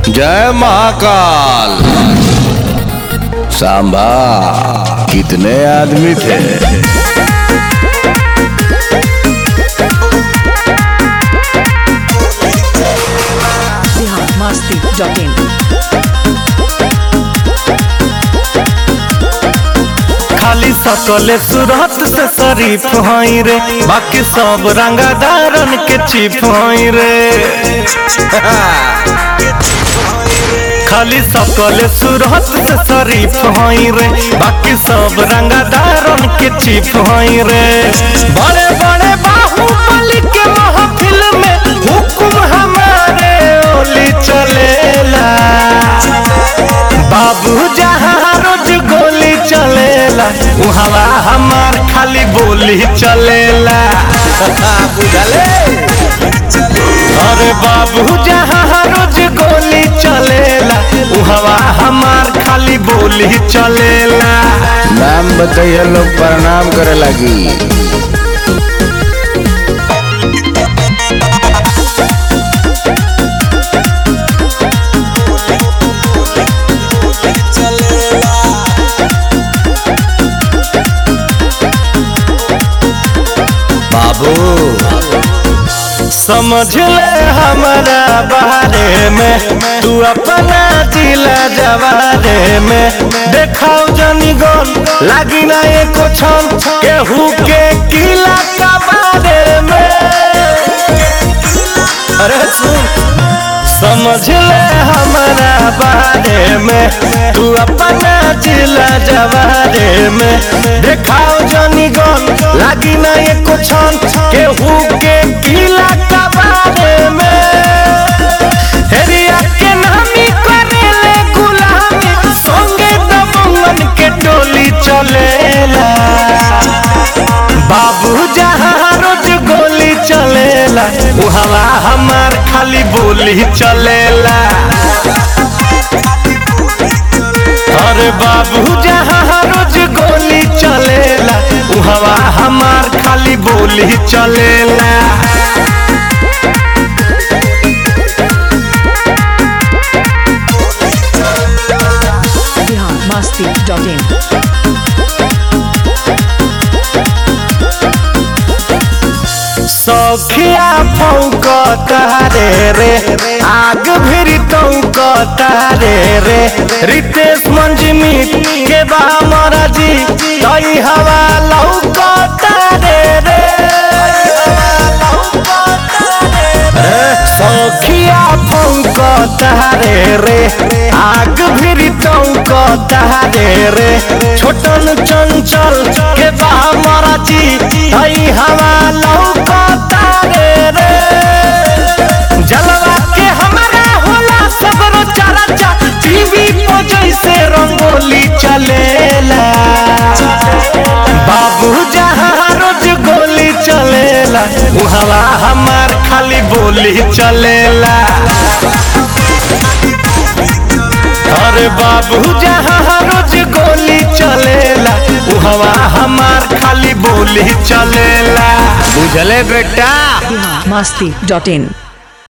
जय महाकाल सांबा कितने आदमी थे biharmasti.in खाली सकले सूरत से शरीफ हई रे बाकी सब रंगादारन के चिप हई रे खाली सकले सूरत से शरीफ हई रे बाकी सब रंगादारन के चिप हई रे बड़े बड़े बाहुबली के महफिल में हुकुम हमारे ओली चलेला बाबू जहाँ रोज गोली चलेला उहवा हमार खाली बोली चलेला बुझले अरे बाबू जहाँ रोज गोली चलेला उहवा हमार खाली बोली चलेला नाम बताइए लोग प्रणाम करे लगी बाबू समझ ले हमारा बारे में तू अपना जिला जवारे में देखाओ जनी गन लागी ना एको छन केहू के किला का बारे में अरे सुन समझ ले हमारा बारे में तू अपना जिला जवारे में देखाओ जनी गन लागी ना एको छन केहू के किला का बारे में हेरिया के नामी करेले गुलामी संगे दबंगन के टोली चलेला बाबू जहाँ रोज गोली चलेला उहवा हमार खाली बोली चलेला अरे बाबू जहाँ रोज गोली चलेला उहवा हमार खाली बोली चलेला biharmasti.in सौखिया फौक तारे रे आग भिरी तौक तारे रे रितेश मंजमी के बा महाराजी तई हवा लौक तारे रे सौखिया फौक तारे रे आग भिरी तौक तारे रे छोटन चंचल के बा महाराजी तई हवा लौक तारे रे जलवा के हमारा होला सबरो चर्चा टीवी पर जैसे रंगोली चलेला बाबू जहाँ रोज गोली चलेला उहवा हमार खाली बोली चलेला अरे बाबू जहाँ रोज गोली चलेला उहवा हमार खाली बोली चलेला बुझले बेटा biharmasti.in